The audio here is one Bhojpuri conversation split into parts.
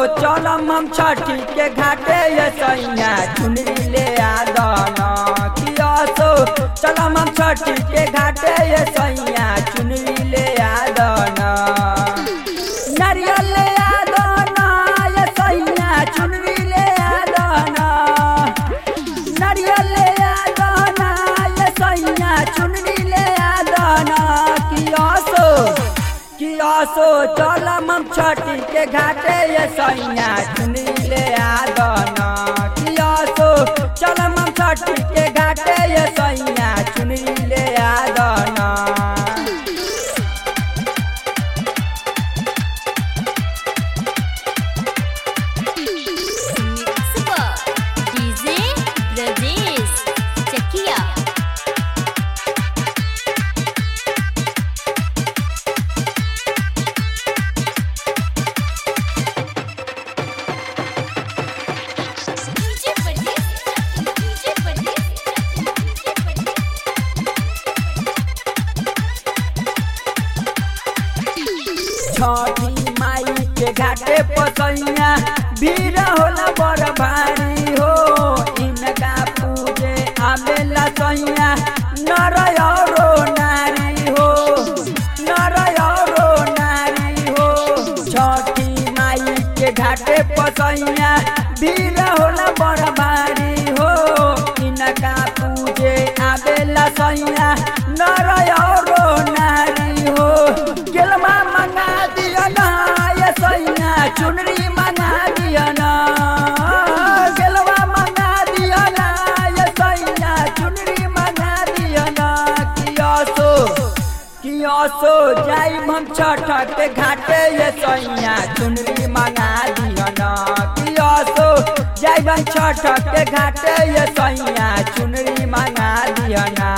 चलम हम छठी के घाटे ये सैया चुनरी ले आदना कि असो चलम हम छठी के घाटे ये सैया चुनरी ले आदना नारियल ले आदना ये सैया चुनरी ले आदना नारियल ले आदना ये सैया चुनरी ले आदना कि असो कि असो चलम हम छठी के घाटे ये सैया चुनरी ले आदना कि असो चलम हम छठी के घाटे ये सैया चुनरी ले आदना Super DJ Brajesh Chakia DJ Brajesh DJ Brajesh DJ Brajesh छठी माई के घाटे पसैया भीड़ होला बड़ भारी हो इनका पूजे आवेला सैया नर औरो नारी हो नर औरो नारी हो छठी माई के घाटे पसैया भीड़ होला बड़ भारी हो इनका पूजे आवेला सैया नर औरो नारी हो गेलमा मंगा दिया ना ये सैया चुनरी मंगा दिया ना गेलवा मंगा दिया ना ये सैया चुनरी मंगा दिया ना किया सो किया सो जाई हम छठ के घाटे ये सैया चुनरी मंगा दिया ना किया सो जाई हम छठ के घाटे ये सैया चुनरी मंगा दिया ना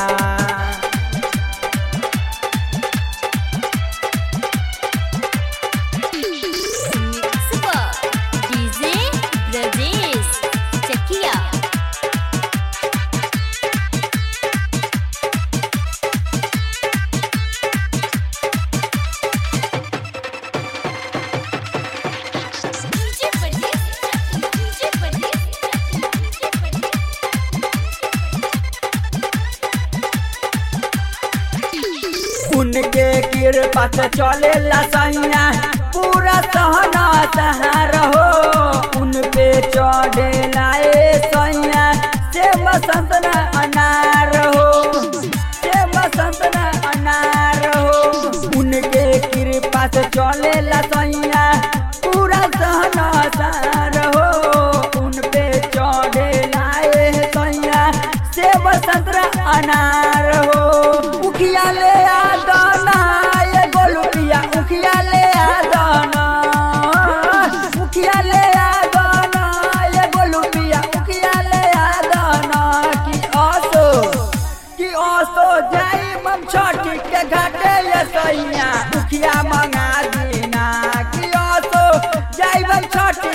Super DJ Brajesh Chakia DJ Brajesh DJ Brajesh DJ Brajesh उनके कृपा से चले सैया पूरा सहना सहार हो उन पे चढ़े लाए सैया से बसंत न अनार हो से बसंत न अनार हो उनके कृपा से चले सैया पूरा सहना सहार हो उन पे चढ़े लाए सैया से बसंत न अनार हो उखिया ले आदना ये गोलुपिया उखिया ले आदना उखिया ले आदना ये गोलुपिया उखिया ले आदना कि असो कि असो जाई मम छठी के घाटे ये सैया उखिया मंगा दीना कि असो जाई मम छठी